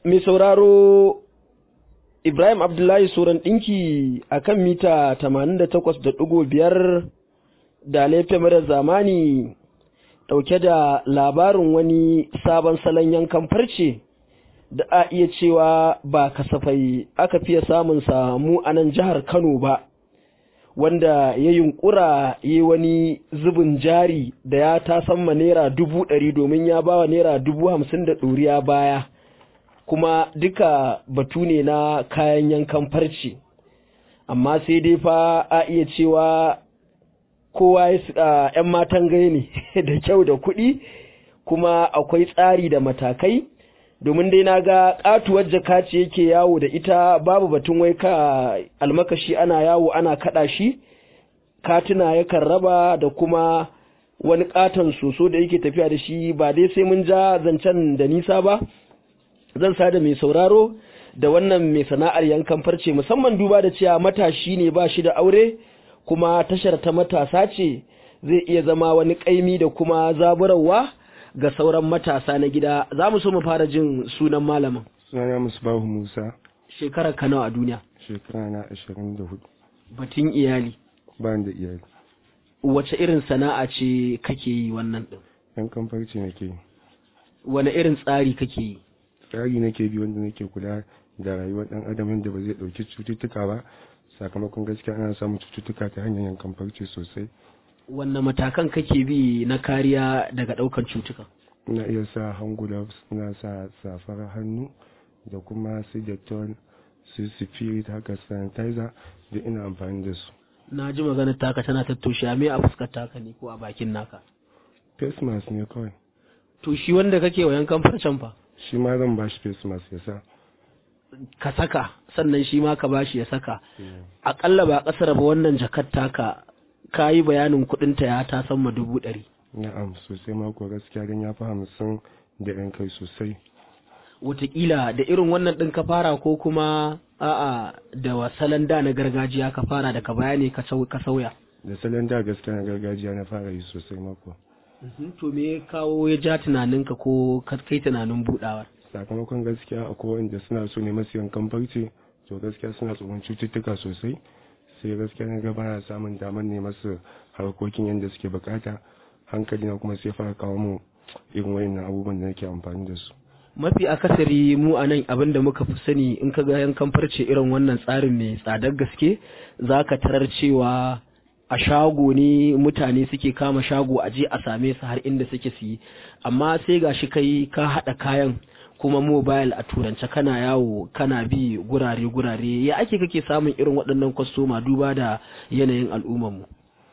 mai sauraro Ibrahim Abdullahi Soran ɗinki a kan mita 88.5 da laifin mara zamani ɗauke da labarin wani sabon salon yankan farce da a iya cewa ba kasafai aka fiye samun samu a nan jihar Kano ba. wanda ya yunkura yi wani zubin jari da ya tasamma naira dubu ɗari domin ya bawa naira dubu hamsin da ɗoriya baya kuma duka batu ne na kayan yankan farce amma sai dai fa a iya cewa kowa ya ‘yan matan gai ne da kyau da kuɗi kuma akwai tsari da matakai domin dai na ga katuwar jaka ce yake yawo da ita babu batun wai ka almakashi ana yawo ana kada shi katuna yakan raba da kuma wani katon soso da yake tafiya da shi ba dai sai mun ja zancen da nisa ba zan sada mai sauraro da wannan mai sana'ar yankan farce musamman duba da cewa matashi ne ba shi da aure kuma tashar ta matasa ce zai iya zama wani kaimi da kuma zaburarwa ga sauran matasa na gida za mu so mu fara jin sunan malamin sunana musbahu musa shekarar ka nawa a duniya shekara na ashirin da hudu batun iyali ba da iyali wace irin sana'a ce kake yi wannan din yan kamfarci nake yi wani irin tsari kake yi tsari nake bi wanda nake kula da rayuwar dan adam yadda ba zai dauki cututtuka ba sakamakon gaskiya ana samun cututtuka ta hanyar yankan farce sosai wanne matakan kake bi na kariya daga daukan cutuka ina iya sa hand gloves ina sa safar hannu da kuma su dettol su spirit haka sanitizer da ina amfani da su na ji maganar taka tana tattoshe me a fuskar taka ne ko a bakin naka face mask ne kawai to shi wanda kake wa yankan farcen fa shi ma zan bashi face mask ya sa ka saka sannan shi ma ka bashi ya saka akalla ba kasar ba wannan jakar taka ka yi bayanin kudinta ya ta sama dubu ɗari. Na'am sosai mako gaskiya don ya fi hamsin da yan kai sosai. Wataƙila da irin wannan ɗin ka fara ko kuma a'a da wasalan da na gargajiya ka fara da ka bayani ka sauya. Da salon da gaskiya na gargajiya na fara yi sosai mako. To me ya kawo ya ja tunaninka ko ka kai tunanin buɗawar? Sakamakon gaskiya akwai wanda suna so ne masu yankan farce to gaskiya suna tsoron cututtuka sosai. sai gaskiya na ga bana samun damar ne masu harkokin yadda suke bukata hankali na kuma sai fara kawo mu irin wayannan abubuwan da nake amfani da su mafi akasari mu a nan abin da muka fi sani in ka ga yankan farce irin wannan tsarin mai tsadar gaske za ka tarar cewa a shago ne mutane suke kama shago a je a same su har inda suke su yi amma sai gashi kai ka haɗa kayan kuma mobile a turance kana yawo kana bi gurare-gurare ya ake kake samun irin waɗannan kwastoma duba da yanayin al'ummarmu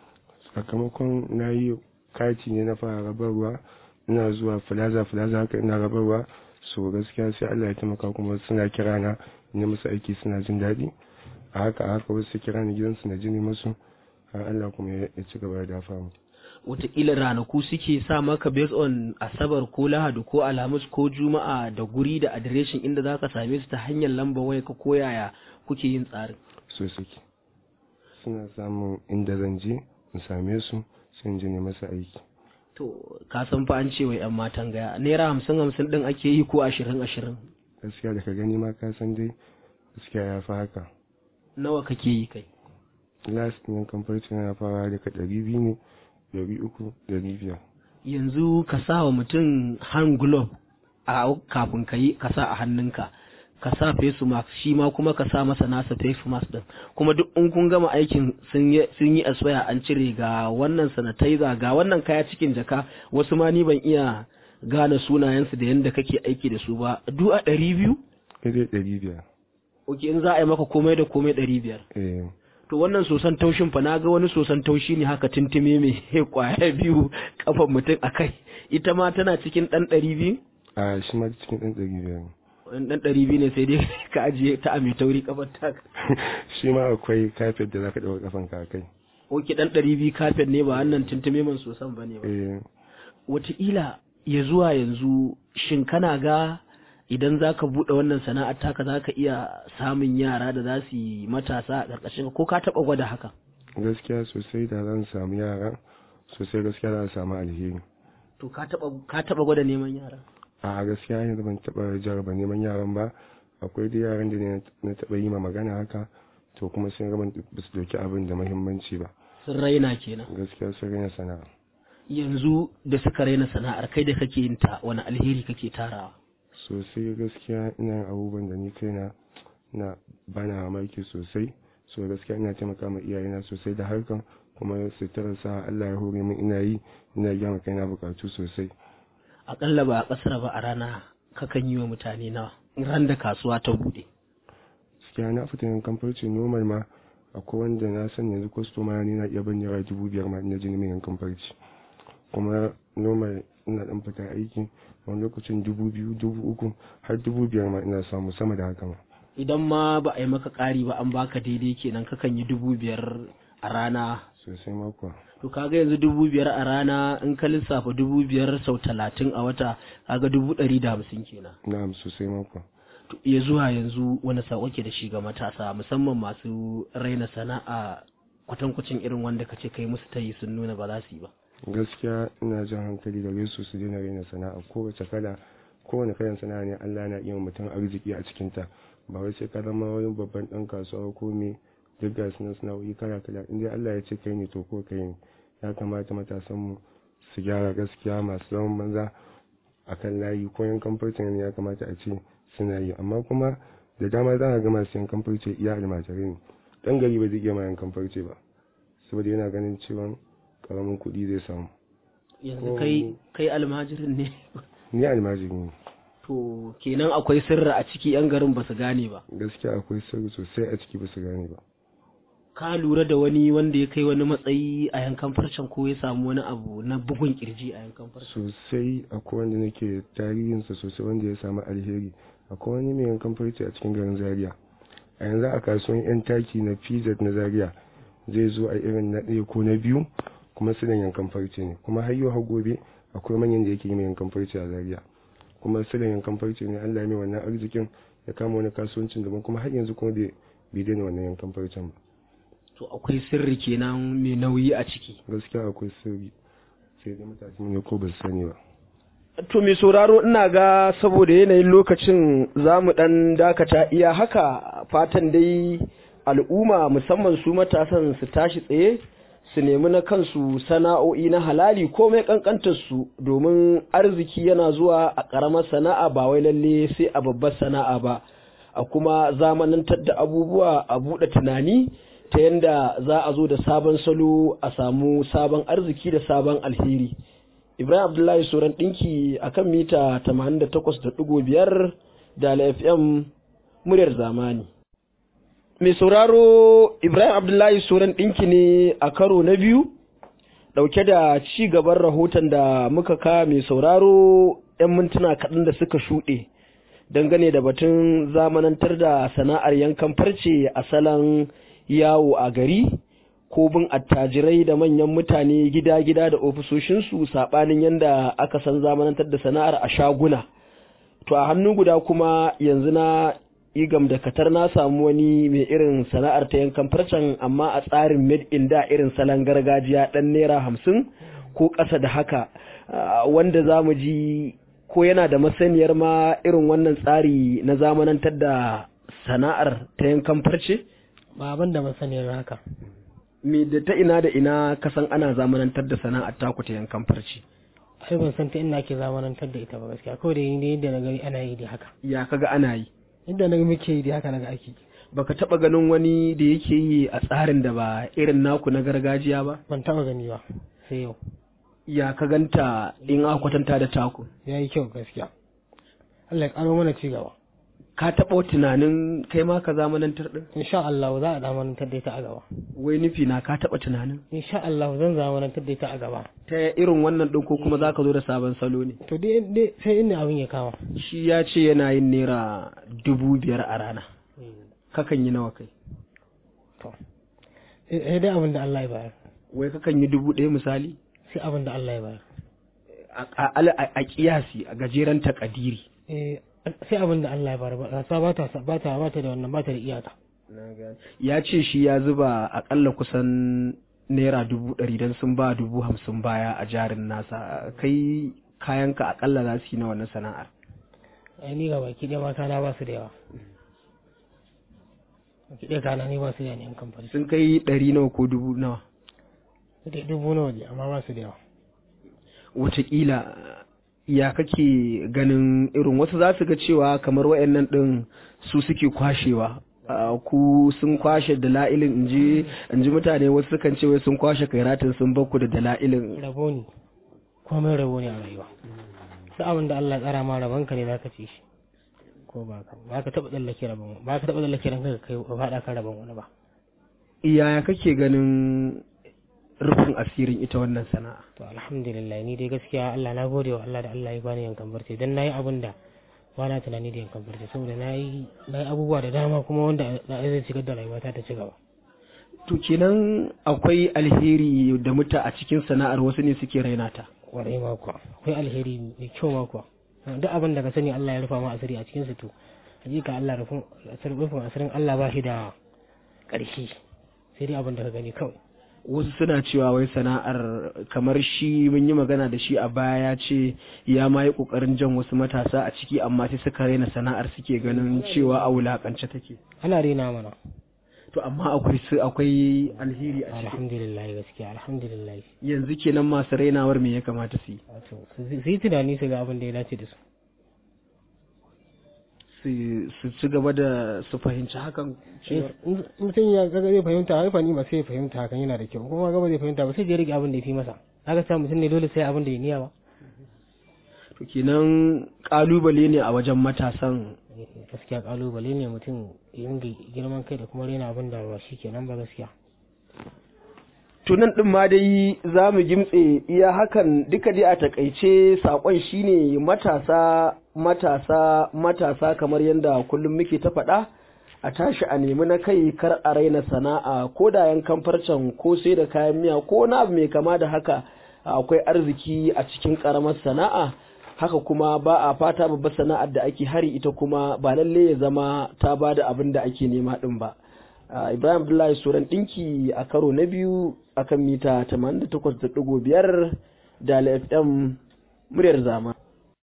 sakamakon na yi kati ne na fara rabarwa ina zuwa filaza filaza haka ina rabarwa so gaskiya sai Allah ya taimaka kuma suna kira na ne musu aiki suna jin daɗi a haka a haka wasu kira ni gidansu na jini musu har Allah kuma ya ci gaba da dafa mu wataƙila ranaku suke sa maka based on asabar ko lahadi ko alhamis ko juma'a da guri da adireshin inda za ka same su ta hanyar lamba waya ka koyaya kuke yin tsarin so suke suna samun inda zan je in same su sun je ne masa aiki to ka san fa an ce wa yan matan gaya naira hamsin hamsin din ake yi ko ashirin ashirin gaskiya da ka gani ma ka san dai gaskiya ya fi haka nawa kake yi kai last ɗin kamfarci na fara daga ɗari biyu ne ɗari uku ɗari biyar yanzu ka sa wa mutum hand glove a kafin ka yi ka sa a hannunka ka sa face mask shi ma kuma ka sa masa nasa face mask din kuma duk in kun gama aikin sun yi aswaya an cire ga wannan sanitizer ga wannan kaya cikin jaka wasu ma ni ban iya gane sunayensu da yadda kake aiki da su ba duk a ɗari biyu? ɗari ɗari biyar ok in za a yi maka komai da komai ɗari biyar eh to wannan sosan taushin fa na ga wani sosan taushi ne haka tuntume mai kwaya biyu kafan mutum a kai ita ma tana cikin ɗan ɗari biyu? a shi ma cikin ɗan ɗari biyar ne wani ɗan ɗari biyu ne sai dai ka ajiye ta a mai tauri kafar ta shi ma akwai kafet da za ka ɗaura kafan ka kai ok ɗan ɗari biyu kafet ne ba wannan tuntume man sosan ba ne ba eh wataƙila ya zuwa yanzu shin kana ga idan za ka buɗe wannan sana'ar taka za ka iya samun yara da za su yi matasa a ƙarƙashin ko ka taɓa gwada haka gaskiya sosai da zan samu yara sosai gaskiya za a samu alheri to ka taɓa ka taɓa gwada neman yara a gaskiya yanzu ban taɓa jarraba neman yaran ba akwai da yaran da ne na taɓa yi ma magana haka to kuma sun gaban ba su dauki abin da muhimmanci ba sun raina kenan gaskiya sun raina sana'a yanzu da suka raina sana'ar kai da kake yin ta wani alheri kake tarawa sosai gaskiya ina yin abubuwan da ni kaina na bana mamaki sosai so gaskiya ina taimaka ma iyayena sosai da harkan kuma suturar sa Allah ya hore min ina yi ina biya ma kaina bukatu sosai akalla ba a kasar ba a rana kakan yi wa mutane nawa ran da kasuwa ta bude gaskiya na fita yin kamfarci normal ma akwai wanda na san yanzu kwastoma ne na iya ban naira dubu biyar ma ina jini mai yankan farci kuma normal ina dan fita aiki wani lokacin dubu biyu dubu uku har dubu biyar ma ina samu sama da haka ma idan ma ba a yi maka ƙari ba an baka daidai kenan kakan yi dubu biyar a rana sosai ma kuwa to kaga yanzu dubu biyar a rana in ka lissafa dubu biyar sau talatin a wata kaga dubu ɗari da hamsin kenan na'am sosai ma kuwa to iya zuwa yanzu wani sako ke da shi ga matasa musamman masu raina sana'a kwatankwacin irin wanda ka ce kai musu tayi sun nuna ba za su yi ba gaskiya ina jan hankali da su su daina raina sana'a kowace kala kowane kalan sana'a ne Allah na iya mutum arziki a cikin ta ba wai sai ka zama wani babban dan kasuwa ko me duk ga sunan sana'o'i kala kala in dai Allah ya ce kai ne to ko kai ne ya kamata matasan mu su gyara gaskiya masu zaman banza akan layi ko yan kamfanin ne ya kamata a ce suna yi amma kuma da dama za a ga masu yankan farce iya almajirai ne dan gari ba zai iya ma yankan farce ba saboda yana ganin cewa karamin kuɗi zai samu yanzu kai kai almajirin ne ni almajiri ne to kenan akwai sirri a ciki yan garin ba su gane ba gaskiya akwai sirri sosai a ciki ba su gane ba ka lura da wani wanda ya kai wani matsayi a yankan farcen ko ya samu wani abu na bugun kirji a yankan farcen sosai akwai wanda nake tarihinsa sosai wanda ya samu alheri akwai wani mai yankan farce a cikin garin zaria a yanzu a kasuwan yan taki na pz na zaria zai zo a irin na ɗaya ko na biyu kuma su yankan farce ne kuma har yau har gobe akwai manyan da yake yi mai yankan farce a zaria kuma su yankan farce ne allah mai wannan arzikin ya kama wani kasuwancin daban kuma har yanzu kuma bai daina wannan yankan farcen ba to akwai sirri kenan mai nauyi a ciki gaskiya akwai sirri sai dai mutane ne ko ba su sani ba To mai sauraro ina ga saboda yanayin lokacin za mu ɗan dakata iya haka fatan dai al'umma musamman su matasan su tashi tsaye su nemi na kansu sana'o'i na halali komai su domin arziki yana zuwa a ƙaramar sana'a ba wai lalle sai a babbar sana'a ba a kuma zamanantar da abubuwa a buɗe tunani ta yanda za a zo da sabon salo a samu sabon arziki da sabon alheri. Ibrahim Abdullahi Soran ɗinki a kan mita 88.5 da FM muryar zamani. Mai sauraro Ibrahim Abdullahi Soran ɗinki ne a karo na biyu, ɗauke da ci gaban rahoton da muka ka mai sauraro ‘yan mintuna kaɗan da suka shuɗe, dangane da batun zamanantar da sana'ar yankan farce a salon yawo a gari. ko bin attajirai da manyan mutane gida-gida da ofisoshinsu saɓanin yadda aka san zamanantar da sana'ar a shaguna. To a hannu guda kuma yanzu na igam da katar na samu wani mai irin sana'ar ta yankan farcen amma a tsarin made in da irin salon gargajiya ɗan naira hamsin ko ƙasa da haka wanda za mu ji ko yana da masaniyar ma irin wannan tsari na zamanantar da sana'ar ta yankan farce? Ba abin da masaniyar haka. me da ta ina da ina kasan ana zamanantar da sana'ar taku ta yankan farci ai ban san ta ina ke zamanantar da ita ba gaskiya kawai da ni yadda na gani ana yi da haka ya kaga ana yi yadda na muke yi da haka naga ake baka taba ganin wani da yake yi a tsarin da ba irin naku na gargajiya ba ban taba gani ba sai yau ya ka ganta in aka kwatanta da taku ya yi kyau gaskiya Allah ya karo mana ci gaba ka taɓa tunanin kai ma ka zamanantar din insha Allah za a zamanantar da ita a gaba wai nufi na ka taɓa tunanin insha Allah zan zamanantar da ita a gaba ta irin wannan ɗin ko kuma za ka zo da sabon salo ne to dai dai sai inda abin ya kama shi ya ce yana yin naira dubu biyar a rana kakan yi nawa kai to sai dai abin da Allah ya bayar wai kakan yi dubu ɗaya misali sai abin da Allah ya bayar a kiyasi a gajeren takadiri eh sai abin da Allah ya bayar ba ta ba ta ba ta ba ta da wannan ba ta da iyaka ya ce shi ya zuba akalla kusan naira dubu ɗari don sun ba dubu hamsin baya a jarin nasa kai kayanka akalla za su yi na wannan sana'ar ai ni ga baki ɗaya mata na ba su da yawa baki ɗaya kana ni ba su da yawa ne yan kamfani sun kai ɗari nawa ko dubu nawa su dai dubu nawa ne amma ba su da yawa wataƙila ya kake ganin irin wasu za su ga cewa kamar wayannan ɗin su suke kwashewa Ah, ku sun kwashe dala'ilin inji inji mutane wasu sukan ce wai sun kwashe kairatin sun bakku da dala'ilin rabo ne komai rabo ne a rayuwa sai abin da Allah ya tsara ma rabon ka ne zaka ci shi ko ba ka ba ka taba tsallake rabon ba ka taba tsallake ranka ka kai ba faɗa kan rabon wani ba yaya kake ganin rufin asirin ita wannan sana'a to alhamdulillah ni dai gaskiya Allah na gode wa Allah da Allah ya bani yankan barci dan nayi abin da ba na tunani da yankan barci saboda nayi nayi abubuwa da dama kuma wanda na zai shigar da rayuwata ta ci gaba to kenan akwai alheri da muta a cikin sana'ar wasu ne suke raina ta kwarai ma kuwa akwai alheri mai kyau ma kuwa duk abin da ka sani Allah ya rufa ma asiri a cikin su to hakika Allah rufin asirin rufin asirin Allah ba shi da ƙarshe sai dai abin da ka gani kawai wasu suna cewa wai sana'ar kamar shi mun yi magana da shi a baya ya ce ya ma yi kokarin jan wasu matasa a ciki amma sai suka raina sana'ar suke ganin cewa a wulakance take ana rena mana to amma akwai su akwai alheri a ciki alhamdulillah gaskiya alhamdulillah yanzu kenan masu rainawar me ya kamata su yi wato su su yi tunani su ga abin da ya dace da su su su ci gaba da su fahimci hakan cewa in mutum ya ga zai fahimta har fani ma sai ya fahimta hakan yana da kyau kuma ga ba zai fahimta ba sai ya rike abin da ya fi masa haka sa mutum ne dole sai abin da ya niya ba to kenan kalubale ne a wajen matasan gaskiya kalubale ne mutum ya ringa girman kai da kuma rena abin da ba shi kenan ba gaskiya tunan ɗin ma dai za mu gimtse iya hakan duka dai a takaice saƙon shine matasa matasa matasa kamar yadda kullum muke ta faɗa a tashi a nemi na kai kar a raina sana'a ko da yankan farcen ko sai da kayan miya ko na abu mai kama da haka akwai arziki a cikin ƙaramar sana'a haka kuma ba a fata babbar sana'ar da ake hari ita kuma ba lalle ya zama ta ba da abin da ake nema ɗin ba Uh, Ibrahim Abdullahi Suran ɗinki a karo na biyu akan mita 88.5 da FM muryar zama.